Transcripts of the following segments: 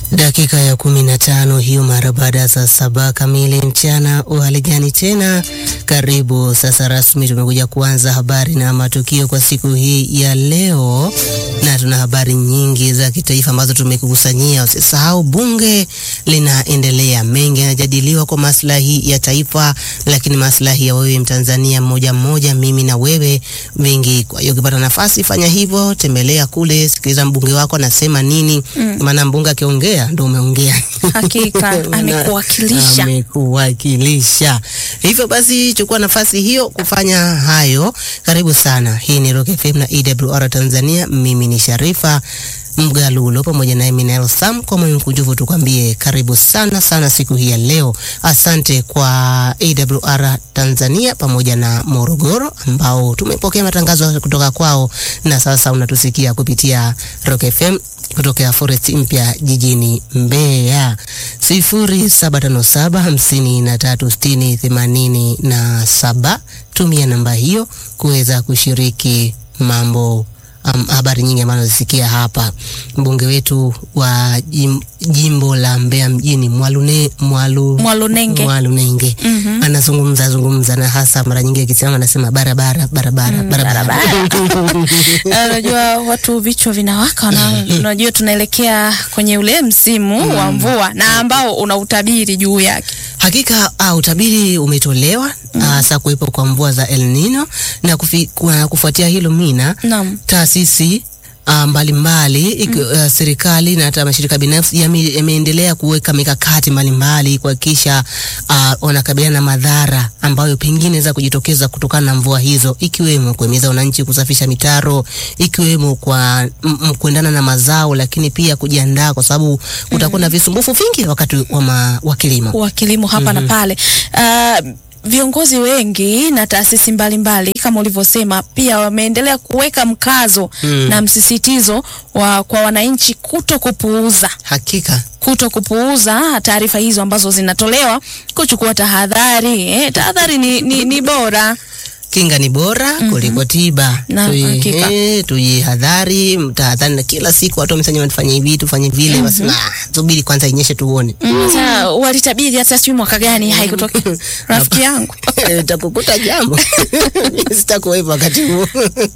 Dakika ya kumi na tano hiyo mara baada ya saa saba kamili mchana. Uhali gani tena? Karibu sasa, rasmi tumekuja kuanza habari na matukio kwa siku hii ya leo, na tuna habari nyingi za kitaifa ambazo tumekukusanyia. Usisahau bunge linaendelea, mengi yanajadiliwa kwa maslahi ya taifa, lakini maslahi ya wewe Mtanzania mmoja mmoja, mimi na wewe, mengi. Kwa hiyo ukipata nafasi, fanya hivyo, tembelea kule, sikiliza mbunge wako anasema nini, maana mbunge akiongea ndo umeongea Hakika amekuwakilisha. amekuwakilisha. Hivyo basi chukua nafasi hiyo kufanya hayo. Karibu sana. Hii ni Rock FM na EWR Tanzania. Mimi ni Sharifa Mgalulo pamoja na Eminel Sam. Kwa moyo mkunjufu tukwambie karibu sana sana siku hii ya leo. Asante kwa AWR Tanzania pamoja na Morogoro ambao tumepokea matangazo kutoka kwao na sasa unatusikia kupitia Rock FM kutokea Forest Mpya jijini Mbeya, sifuri saba tano saba hamsini na tatu sitini themanini na saba. Tumia namba hiyo kuweza kushiriki mambo um, habari nyingi ambazo nazisikia hapa. Mbunge wetu wa jim, jimbo la Mbeya mjini Mwalune, Mwalu, Mwalunenge. Mwalunenge anazungumza zungumza na hasa mara nyingi akisimama anasema barabara barabara barabara Unajua watu vichwa vinawaka, wana- unajua tunaelekea kwenye ule msimu wa mvua na ambao una utabiri juu yake. Hakika uh, utabiri umetolewa hasa kuwepo kwa mvua za El Nino na kufi, kwa, kufuatia hilo mina Naam. taasisi uh, mbalimbali iki- uh, serikali na hata mashirika binafsi yame- yameendelea kuweka mikakati mbalimbali kuhakikisha uh, wanakabiliana na madhara ambayo pengine inaweza kujitokeza kutokana na mvua hizo, ikiwemo kuhimiza wananchi kusafisha mitaro, ikiwemo kwa m- m- kuendana na mazao, lakini pia kujiandaa kwa sababu kutakuwa na visumbufu vingi wakati wa, ma, wa kilimo. wa kilimo hapa na pale. Uh, viongozi wengi na taasisi mbalimbali kama ulivyosema pia wameendelea kuweka mkazo na msisitizo wa kwa wananchi kuto kupuuza Hakika kuto kupuuza taarifa hizo ambazo zinatolewa, kuchukua tahadhari. Eh, tahadhari ni, ni, ni bora. kinga ni bora kuliko tiba. Na, Tuji- hakika. eh, Tujihadhari, tahadhari, na kila siku watu wamesema tufanye hivi tufanye vile, basi na subiri kwanza inyeshe tuone. Sasa walitabiri hata sijui mwaka gani haikutokea. Rafiki yangu takukuta jambo sitakuwepo wakati huo.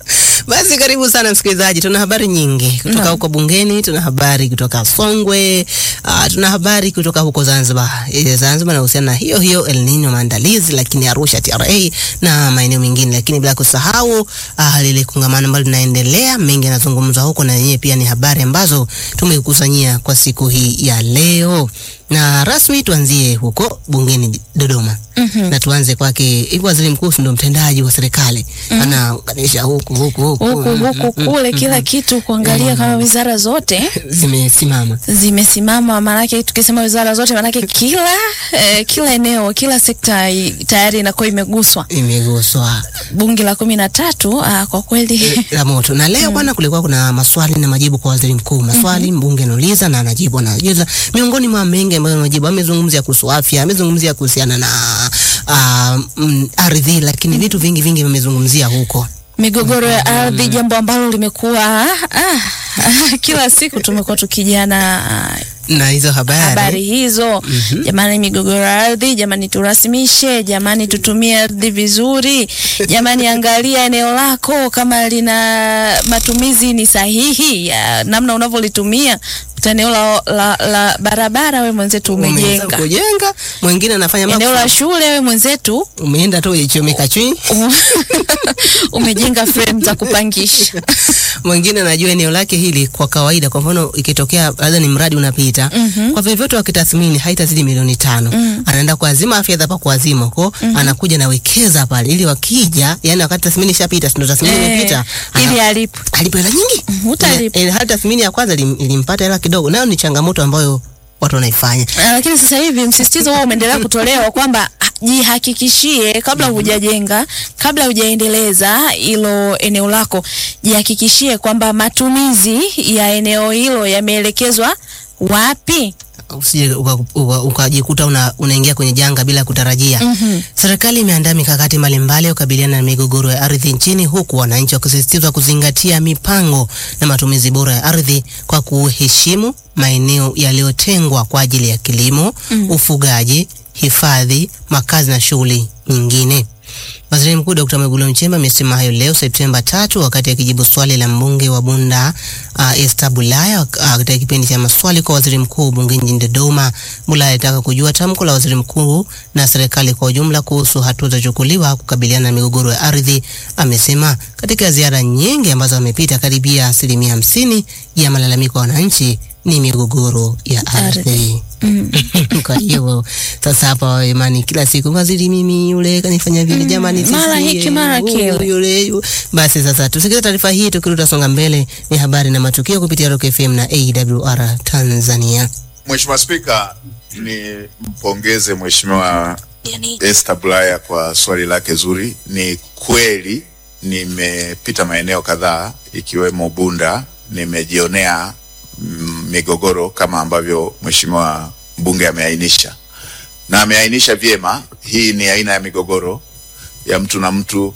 Basi karibu sana msikilizaji, tuna habari nyingi kutoka Naam. huko bungeni, tuna habari kutoka Songwe, uh, tuna habari kutoka huko Zanzibar. E, Zanzibar inahusiana na hiyo hiyo El Nino maandalizi, lakini Arusha TRA na maeneo mengine, lakini bila kusahau uh, lile kongamano ambalo linaendelea, mengi yanazungumzwa huko, na yenyewe pia ni habari ambazo tumekusanyia kwa siku hii ya leo na rasmi tuanzie huko bungeni Dodoma na tuanze kwake. Hivi waziri mkuu si ndo mtendaji wa serikali anaunganisha huku huku huku huku huku kule, kila kitu kuangalia kama wizara zote zimesimama. zimesimama. Maanake tukisema wizara zote, maanake kila eh, kila eneo, kila sekta i- tayari inakuwa imeguswa. Imeguswa Bunge la kumi na tatu ah, kwa kweli la moto. Na leo bwana, kulikuwa kuna maswali na majibu kwa waziri mkuu. Maswali mbunge anauliza na anajibu, anajibu. Miongoni mwa mengi ambayo anajibu, amezungumzia kuhusu afya, amezungumzia kuhusiana na ah, mm, ardhi, lakini vitu vingi vingi vimezungumzia huko. migogoro ya ardhi, jambo ambalo limekuwa ah, kila siku tumekuwa tukijana ah, Na hizo habari, habari hizo. Jamani, migogoro ya ardhi, jamani, turasimishe, jamani, tutumie ardhi vizuri, jamani, angalia eneo lako kama lina matumizi ni sahihi ya namna unavyolitumia. Uta eneo la, la, la barabara, we mwenzetu umeanza umejenga kujenga, mwingine anafanya eneo la makusudi. shule, we mwenzetu umeenda tu ichomeka chui umejenga frame za kupangisha. mwingine anajua eneo lake hili kwa kawaida. Kwa mfano ikitokea labda ni mradi unapita kwa vyovyote, wakitathmini haitazidi milioni tano anaenda kuazima fedha pa kuazima huko, anakuja nawekeza pale, ili wakija, yani wakati tathmini ishapita, si ndo tathmini Eh, imepita, ana- ili alipo alipo hela nyingi utalipa. Eh, hata tathmini ya kwanza ilim- ilimpata hela kidogo, nayo ni changamoto ambayo watu wanaifanya. Ah, lakini sasa hivi msisitizo huo umeendelea kutolewa kwamba ah, jihakikishie kabla hujajenga, kabla hujaendeleza hilo eneo lako, jihakikishie kwamba matumizi ya eneo hilo yameelekezwa wapi. usije uka- uka- ukajikuta una, unaingia kwenye janga bila kutarajia. Mhm. Serikali imeandaa mikakati mbalimbali ya kukabiliana na migogoro ya ardhi nchini huku wananchi wakisisitizwa kuzingatia mipango na matumizi bora ya ardhi kwa kuheshimu maeneo yaliyotengwa kwa ajili ya kilimo, ufugaji, hifadhi, makazi na shughuli nyingine. Waziri Mkuu Dr. Mwigulu Nchemba amesema hayo leo Septemba tatu wakati akijibu swali la mbunge wa Bunda uh, Esther Bulaya uh, katika kipindi cha maswali kwa waziri mkuu bungeni jijini Dodoma. Bulaya alitaka kujua tamko la waziri mkuu na serikali kwa ujumla kuhusu hatua zilizochukuliwa kukabiliana na migogoro ya ardhi. Amesema katika ziara nyingi ambazo amepita, karibia asilimia hamsini ya malalamiko ya wananchi ni migogoro ya ardhi. Kwa hiyo sasa hapa imani kila siku waziri mimi yule kanifanya vile jamani, mara sisi, hiki, mara huyu, kile. yule yu- basi sasa tusikilize taarifa hii tukirudi songa mbele ni habari na matukio kupitia Rock FM na AWR Tanzania. Mheshimiwa Spika, ni mpongeze Mheshimiwa Yani, Esther Bulaya kwa swali lake zuri. Ni kweli nimepita maeneo kadhaa ikiwemo Bunda, nimejionea mm, migogoro kama ambavyo Mheshimiwa mbunge ameainisha, na ameainisha vyema. Hii ni aina ya migogoro ya mtu na mtu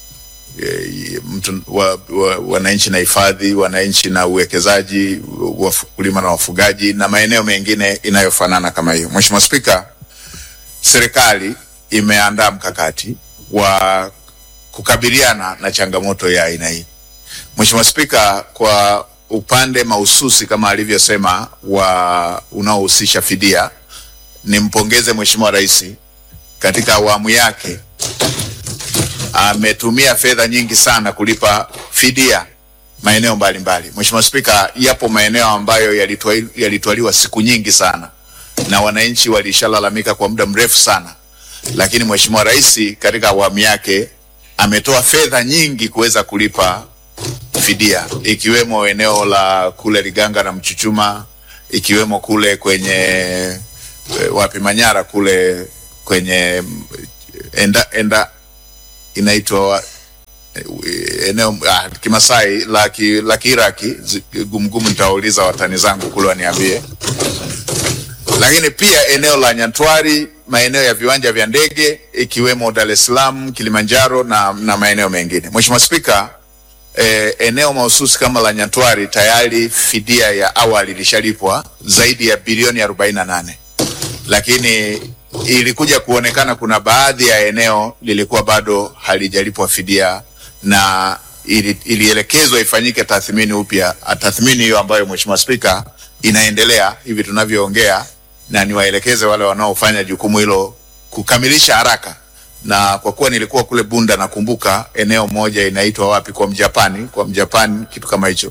eh, mtu wa, wa, wananchi na hifadhi, wananchi na uwekezaji, wakulima na wafugaji na maeneo mengine inayofanana kama hiyo. Mheshimiwa Spika, serikali imeandaa mkakati wa kukabiliana na changamoto ya aina hii. Mheshimiwa Spika, kwa upande mahususi kama alivyosema wa unaohusisha fidia, nimpongeze Mheshimiwa Rais katika awamu yake ametumia fedha nyingi sana kulipa fidia maeneo mbalimbali. Mheshimiwa Spika, yapo maeneo ambayo yalitwai- yalitwaliwa siku nyingi sana na wananchi walishalalamika kwa muda mrefu sana, lakini Mheshimiwa Rais katika awamu yake ametoa fedha nyingi kuweza kulipa fidia, ikiwemo eneo la kule Liganga na Mchuchuma, ikiwemo kule kwenye eh, wapi Manyara kule kwenye mm, enda, enda inaitwa wa- eh, eneo ah, Kimasai la ki- la Kiiraki zi- gumgumu, nitawauliza watani zangu kule waniambie. Lakini pia eneo la Nyantwari, maeneo ya viwanja vya ndege ikiwemo Dar es Salaam, Kilimanjaro na, na maeneo mengine. Mheshimiwa Spika, eh, eneo mahususi kama la Nyantwari tayari fidia ya awali ilishalipwa zaidi ya bilioni 48 lakini ilikuja kuonekana kuna baadhi ya eneo lilikuwa bado halijalipwa fidia na ili, ilielekezwa ifanyike tathmini upya. Tathmini hiyo ambayo Mheshimiwa Spika inaendelea hivi tunavyoongea, na niwaelekeze wale wanaofanya jukumu hilo kukamilisha haraka. Na kwa kuwa nilikuwa kule Bunda, nakumbuka eneo moja inaitwa wapi, kwa Mjapani, kwa Mjapani, kitu kama hicho,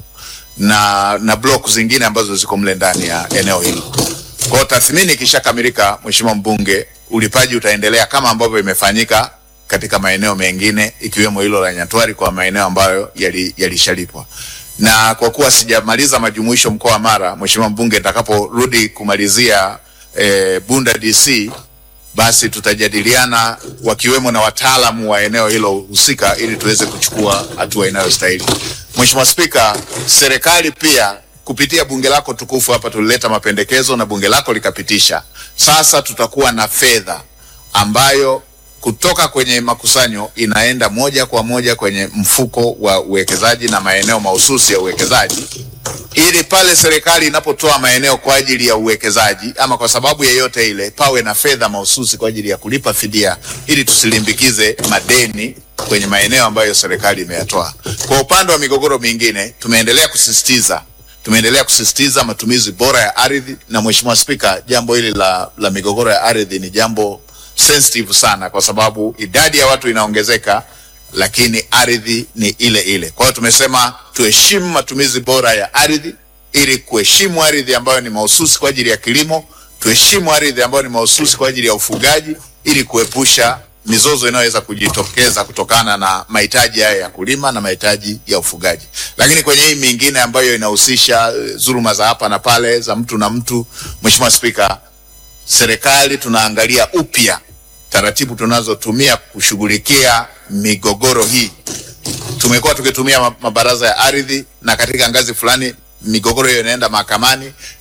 na na block zingine ambazo ziko mle ndani ya eneo hilo. Kwa hiyo tathmini ikishakamilika, Mheshimiwa mbunge, ulipaji utaendelea kama ambavyo imefanyika katika maeneo mengine ikiwemo hilo la Nyatwari kwa maeneo ambayo yali- yalishalipwa. Na kwa kuwa sijamaliza majumuisho mkoa wa Mara, Mheshimiwa mbunge, nitakaporudi kumalizia eh, Bunda DC basi tutajadiliana wakiwemo na wataalamu wa eneo hilo husika ili tuweze kuchukua hatua inayostahili. Mheshimiwa Spika, serikali pia kupitia bunge lako tukufu hapa tulileta mapendekezo na bunge lako likapitisha. Sasa tutakuwa na fedha ambayo kutoka kwenye makusanyo inaenda moja kwa moja kwenye mfuko wa uwekezaji na maeneo mahususi ya uwekezaji ili pale serikali inapotoa maeneo kwa ajili ya uwekezaji ama kwa sababu yeyote ile, pawe na fedha mahususi kwa ajili ya kulipa fidia, ili tusilimbikize madeni kwenye maeneo ambayo serikali imeyatoa. Kwa upande wa migogoro mingine, tumeendelea kusisitiza tumeendelea kusisitiza matumizi bora ya ardhi, na Mheshimiwa Spika, jambo hili la, la migogoro ya ardhi ni jambo sensitive sana, kwa sababu idadi ya watu inaongezeka lakini ardhi ni ile ile. Kwa hiyo tumesema tuheshimu matumizi bora ya ardhi ili kuheshimu ardhi ambayo ni mahususi kwa ajili ya kilimo, tuheshimu ardhi ambayo ni mahususi kwa ajili ya ufugaji ili kuepusha mizozo inayoweza kujitokeza kutokana na mahitaji haya ya kulima na mahitaji ya ufugaji. Lakini kwenye hii mingine ambayo inahusisha eh, dhuluma za hapa na pale za mtu na mtu, Mheshimiwa Spika, serikali tunaangalia upya taratibu tunazotumia kushughulikia migogoro hii. Tumekuwa tukitumia ma- mabaraza ya ardhi na katika ngazi fulani migogoro hiyo inaenda mahakamani.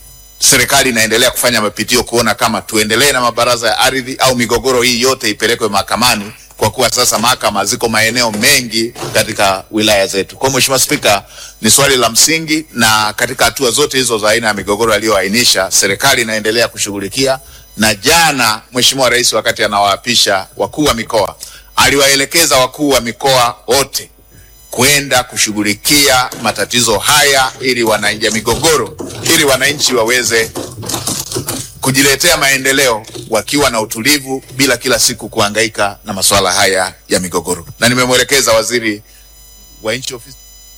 serikali inaendelea kufanya mapitio kuona kama tuendelee na mabaraza ya ardhi au migogoro hii yote ipelekwe mahakamani kwa kuwa sasa mahakama ziko maeneo mengi katika wilaya zetu. Kwa hiyo Mheshimiwa Spika, ni swali la msingi, na katika hatua zote hizo za aina ya migogoro aliyoainisha, serikali inaendelea kushughulikia, na jana Mheshimiwa Rais wakati anawaapisha wakuu wa mikoa aliwaelekeza wakuu wa mikoa wote kwenda kushughulikia matatizo haya ili wananchi ya migogoro ili wananchi waweze kujiletea maendeleo wakiwa na utulivu bila kila siku kuhangaika na masuala haya ya migogoro. Na nimemwelekeza waziri wa nchi ofisi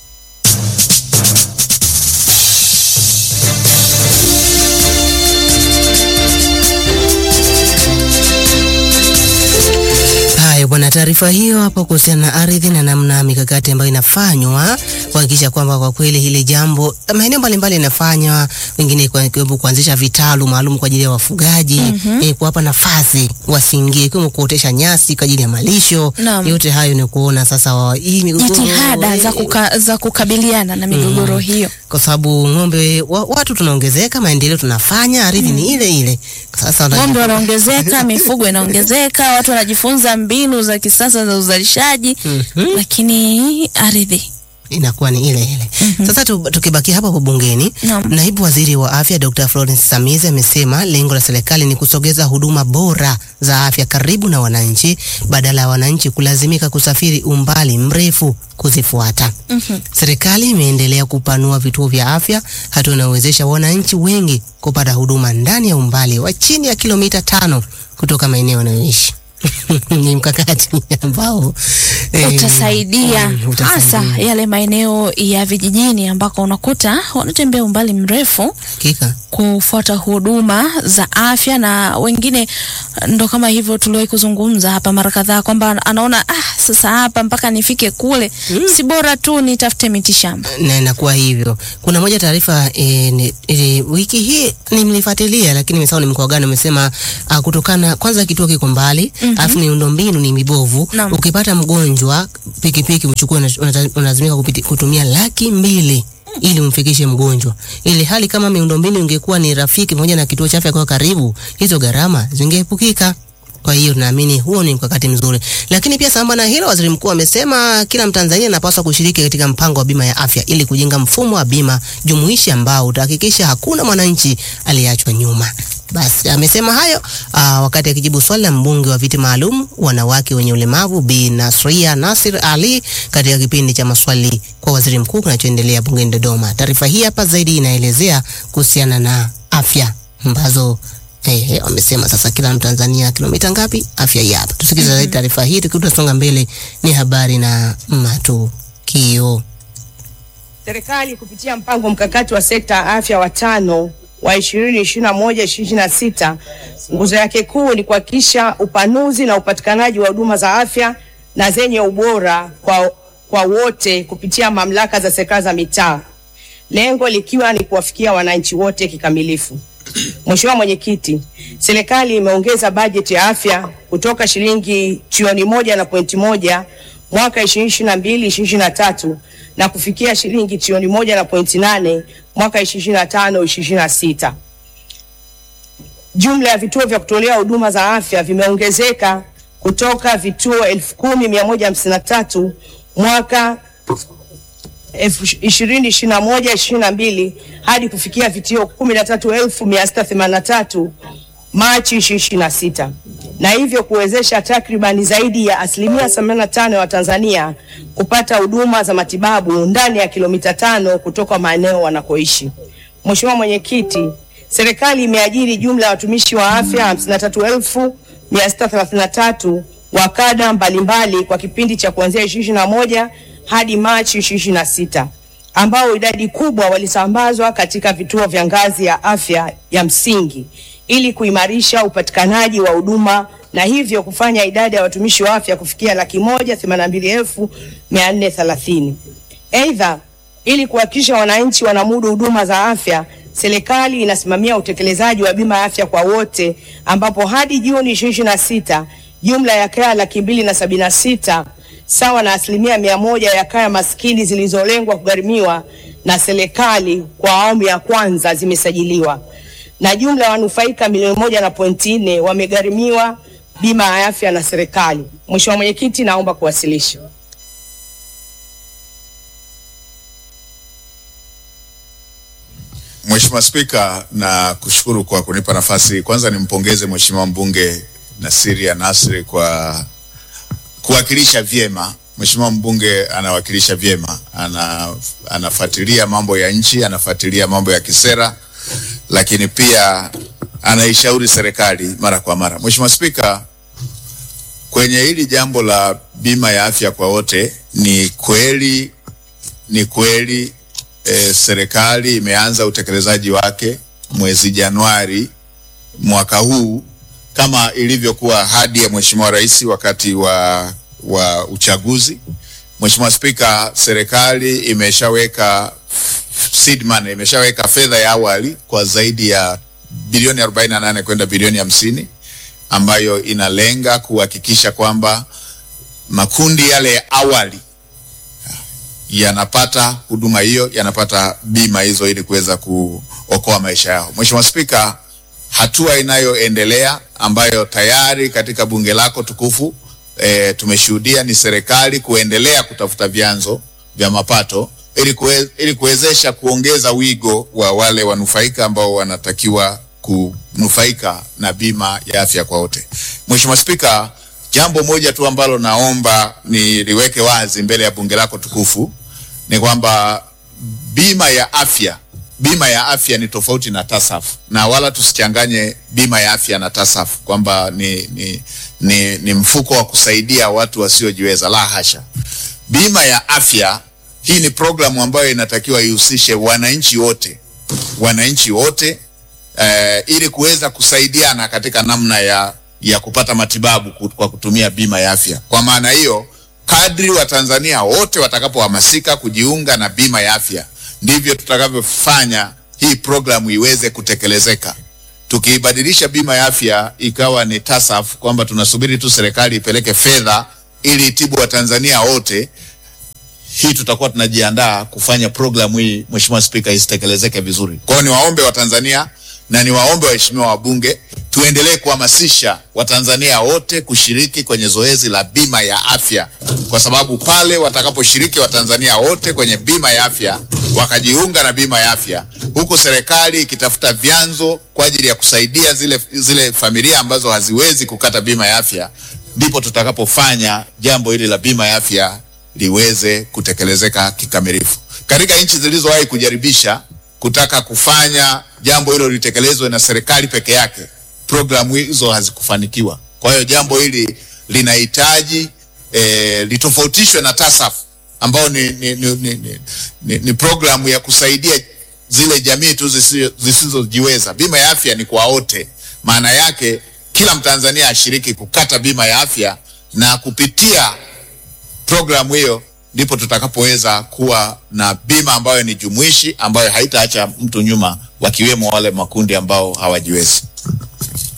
Haya bwana, taarifa hiyo hapo kuhusiana na ardhi na namna mikakati ambayo inafanywa kuhakikisha kwamba kwa kweli hili jambo maeneo mbalimbali inafanywa, wengine kwa- ikiwemo kuanzisha vitalu maalum kwa ajili ya wafugaji eh, kuwapa nafasi wasiingie, ikiwemo kuotesha nyasi kwa ajili ya malisho. Naam. Yote hayo ni kuona sasa wa, hii migogoro Jitihada za, eh, kuka, za kukabiliana na migogoro hiyo. kwa sababu ng'ombe wa, watu tunaongezeka, maendeleo tunafanya, ardhi ni ile ile. Sasa wana- Ng'ombe wanaongezeka, mifugo inaongezeka, watu wanajifunza mbinu za kisasa za uzalishaji, lakini ardhi inakuwa ni ile ile. Sasa tu, tukibakia hapa hapo bungeni, Naam. naibu waziri wa afya Dr. Florence Samizi amesema lengo la serikali ni kusogeza huduma bora za afya karibu na wananchi badala ya wananchi kulazimika kusafiri umbali mrefu kuzifuata. Serikali imeendelea kupanua vituo vya afya, hatua inayowezesha wananchi wengi kupata huduma ndani ya umbali wa chini ya kilomita tano kutoka maeneo wanayoishi. ni mkakati ambao eh, utasaidia mm, hasa utasaidia. yale maeneo ya vijijini ambako unakuta wanatembea umbali mrefu Hakika. kufuata huduma za afya, na wengine ndo kama hivyo tuliwahi kuzungumza hapa mara kadhaa kwamba anaona ah, sasa hapa mpaka nifike kule si bora tu nitafute mitishamba. na inakuwa hivyo. Kuna moja taarifa e, ni- e, wiki hii nimelifuatilia, lakini nimesahau ni mkoa gani. Umesema uh, kutokana kwanza kituo kiko mbali alafu miundombinu ni mibovu. Naam. Ukipata mgonjwa pikipiki uchukue, una- unata- unalazimika kupiti- kutumia laki mbili ili umfikishe mgonjwa, ili hali kama miundombinu ingekuwa ni rafiki pamoja na kituo cha afya kwa karibu, hizo gharama zingeepukika. Kwa hiyo naamini huo ni mkakati mzuri, lakini pia sambamba na hilo, waziri mkuu amesema kila Mtanzania anapaswa kushiriki katika mpango wa bima ya afya ili kujenga mfumo wa bima jumuishi ambao utahakikisha hakuna mwananchi aliyeachwa nyuma. Basi amesema hayo aa, wakati akijibu swali la mbunge wa viti maalum wanawake wenye ulemavu Bi Nasria Nasir Ali katika kipindi cha maswali kwa waziri mkuu kinachoendelea bungeni Dodoma. Taarifa hii hapa zaidi inaelezea kuhusiana na afya ambazo Eh, eh, wamesema sasa kila Mtanzania kilomita ngapi afya hii hapa. Tusikilize zaidi taarifa hii tukiutasonga mbele, ni habari na matukio. Serikali kupitia mpango mkakati wa sekta ya afya wa tano wa 2021 2026 nguzo yake kuu ni kuhakikisha upanuzi na upatikanaji wa huduma za afya na zenye ubora kwa, kwa wote kupitia mamlaka za serikali za mitaa, lengo likiwa ni kuwafikia wananchi wote kikamilifu. Mheshimiwa Mwenyekiti, serikali imeongeza bajeti ya afya kutoka shilingi trilioni moja na pointi moja mwaka 2022 2023 na kufikia shilingi trilioni moja na pointi nane mwaka 2025 2026. Jumla ya vituo vya kutolea huduma za afya vimeongezeka kutoka vituo elfu kumi mia moja hamsini na tatu mwaka ishirini ishirini na moja ishirini na mbili hadi kufikia vituo kumi na tatu elfu mia sita themanini na tatu Machi ishirini na sita na hivyo kuwezesha takribani zaidi ya asilimia themanini na tano ya Watanzania kupata huduma za matibabu ndani ya kilomita tano kutoka maeneo wanakoishi. Mheshimiwa Mwenyekiti, serikali imeajiri jumla ya watumishi wa afya hamsini na tatu elfu mia sita thelathini na tatu wa kada mbalimbali kwa kipindi cha kuanzia ishirini na moja hadi Machi ishirini na sita ambao idadi kubwa walisambazwa katika vituo vya ngazi ya afya ya msingi ili kuimarisha upatikanaji wa huduma na hivyo kufanya idadi ya watumishi wa afya kufikia laki moja themanini na mbili elfu mia nne thelathini. Aidha, ili kuhakikisha wananchi wanamudu huduma za afya, serikali inasimamia utekelezaji wa bima ya afya kwa wote, ambapo hadi Juni 2026 jumla ya kaya laki mbili na sabini na sita sawa na asilimia mia moja ya kaya maskini zilizolengwa kugharimiwa na serikali kwa awamu ya kwanza zimesajiliwa. na jumla ya wanufaika milioni moja na pointi nne wamegharimiwa bima ya afya na serikali. Mheshimiwa Mwenyekiti, naomba kuwasilisha. Mheshimiwa Spika, na kushukuru kwa kunipa nafasi. Kwanza nimpongeze Mheshimiwa mbunge Nasiria Nasri kwa kuwakilisha vyema. Mheshimiwa mbunge anawakilisha vyema, ana, anafuatilia mambo ya nchi, anafuatilia mambo ya kisera, lakini pia anaishauri serikali mara kwa mara. Mheshimiwa Spika, kwenye hili jambo la bima ya afya kwa wote, ni kweli ni kweli e, serikali imeanza utekelezaji wake mwezi Januari mwaka huu kama ilivyokuwa ahadi ya Mheshimiwa Rais wakati wa, wa uchaguzi. Mheshimiwa Spika, serikali imeshaweka seed money, imeshaweka fedha ya awali kwa zaidi ya bilioni 48 kwenda bilioni hamsini ambayo inalenga kuhakikisha kwamba makundi yale ya awali yanapata huduma hiyo, yanapata bima hizo ili kuweza kuokoa maisha yao. Mheshimiwa Spika, hatua inayoendelea ambayo tayari katika bunge lako tukufu e, tumeshuhudia ni serikali kuendelea kutafuta vyanzo vya mapato ili kuwe, ili kuwezesha kuongeza wigo wa wale wanufaika ambao wanatakiwa kunufaika na bima ya afya kwa wote. Mheshimiwa Spika, jambo moja tu ambalo naomba niliweke wazi mbele ya bunge lako tukufu ni kwamba bima ya afya bima ya afya ni tofauti na TASAF na wala tusichanganye bima ya afya na TASAF kwamba ni, ni, ni, ni mfuko wa kusaidia watu wasiojiweza. La hasha! Bima ya afya hii ni programu ambayo inatakiwa ihusishe wananchi wote, wananchi wote eh, ili kuweza kusaidiana katika namna ya, ya kupata matibabu kwa kutumia bima ya afya. Kwa maana hiyo, kadri Watanzania wote watakapohamasika kujiunga na bima ya afya ndivyo tutakavyofanya hii programu iweze kutekelezeka. Tukiibadilisha bima ya afya ikawa ni TASAF, kwamba tunasubiri tu serikali ipeleke fedha ili itibu Watanzania wote, hii tutakuwa tunajiandaa kufanya programu hii, Mheshimiwa Spika, isitekelezeke vizuri. Kwa hiyo niwaombe Watanzania na niwaombe waheshimiwa wabunge tuendelee kuhamasisha Watanzania wote kushiriki kwenye zoezi la bima ya afya, kwa sababu pale watakaposhiriki Watanzania wote kwenye bima ya afya wakajiunga na bima ya afya, huku serikali ikitafuta vyanzo kwa ajili ya kusaidia zile, zile familia ambazo haziwezi kukata bima ya afya, ndipo tutakapofanya jambo hili la bima ya afya liweze kutekelezeka kikamilifu. Katika nchi zilizowahi kujaribisha kutaka kufanya jambo hilo litekelezwe na serikali peke yake, programu hizo hazikufanikiwa. Kwa hiyo jambo hili linahitaji e, litofautishwe na TASAF ambao ni, ni, ni, ni, ni, ni, ni programu ya kusaidia zile jamii tu zisizojiweza. Bima ya afya ni kwa wote, maana yake kila Mtanzania ashiriki kukata bima ya afya, na kupitia programu hiyo ndipo tutakapoweza kuwa na bima ambayo ni jumuishi ambayo haitaacha mtu nyuma, wakiwemo wale makundi ambao hawajiwezi.